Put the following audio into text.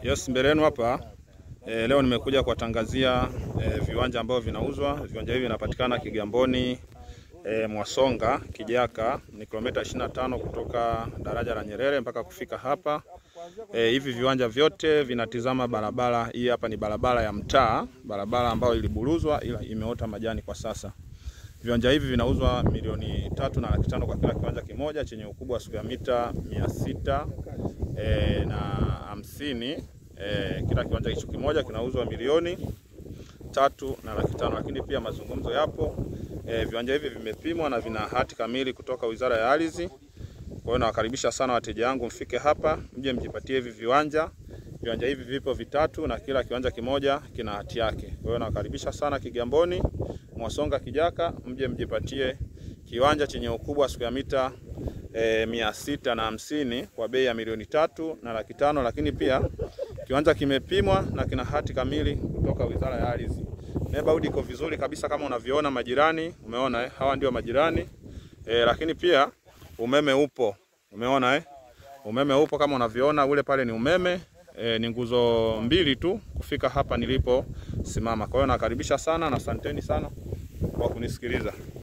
Yes, mbele yenu hapa e, leo nimekuja kuwatangazia e, viwanja ambavyo vinauzwa. Viwanja hivi vinapatikana Kigamboni e, Mwasonga Kijaka, ni kilomita 25 kutoka daraja la Nyerere mpaka kufika hapa. E, hivi viwanja vyote vinatizama barabara hii. Hapa ni barabara ya mtaa, barabara ambayo iliburuzwa ila imeota majani kwa sasa. Viwanja hivi vinauzwa milioni tatu na laki tano kwa kila kiwanja kimoja chenye ukubwa wa square mita mia sita e, na hamsini e, kila kiwanja hicho kimoja kinauzwa milioni tatu na laki tano, lakini pia mazungumzo yapo. E, viwanja hivi vimepimwa na vina hati kamili kutoka Wizara ya Ardhi. Kwa hiyo nawakaribisha sana wateja wangu, mfike hapa mje mjipatie hivi viwanja. Viwanja hivi vipo vitatu na kila kiwanja kimoja kina hati yake. Kwa hiyo nawakaribisha sana Kigamboni, Mwasonga, Kijaka, mje mjipatie kiwanja chenye ukubwa wa square mita e, mia sita na hamsini kwa bei ya milioni tatu na laki tano, lakini pia kiwanja kimepimwa na kina hati kamili kutoka Wizara ya Ardhi. Neighborhood iko vizuri kabisa kama unavyoona majirani, umeona eh? Hawa ndio majirani e, lakini pia umeme upo, umeona eh? Umeme upo kama unavyoona, ule pale ni umeme e, ni nguzo mbili tu kufika hapa nilipo simama. Kwa hiyo nakaribisha sana na asanteni sana kwa kunisikiliza.